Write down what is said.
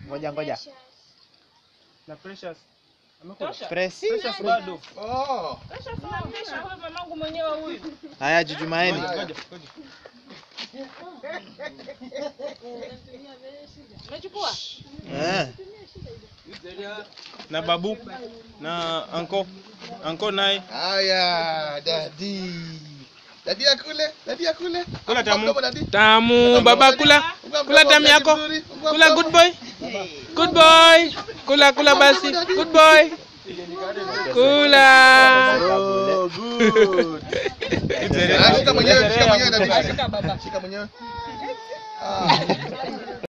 Ngoja ngoja. Na Precious. Amekula. Presi. Precious bado. Oh. mamangu mwenyewe huyu. Haya jujumaeni. Ngoja, ngoja. Umechukua? Eh. Na babu na anko. Anko naye. Haya, dadi. Dadi akule, dadi akule. Kula tamu. Mdomo, dadi. Tamu baba kula. Ungua Kula mdomo, tamu dadi yako. mzuri. Ungua Kula mdomo. good boy. Good boy. Kula kula basi. Good boy. Kula. Oh, good. Ah, Shika mwenyewe, shika mwenyewe dadi. Shika mwenyewe. Ah.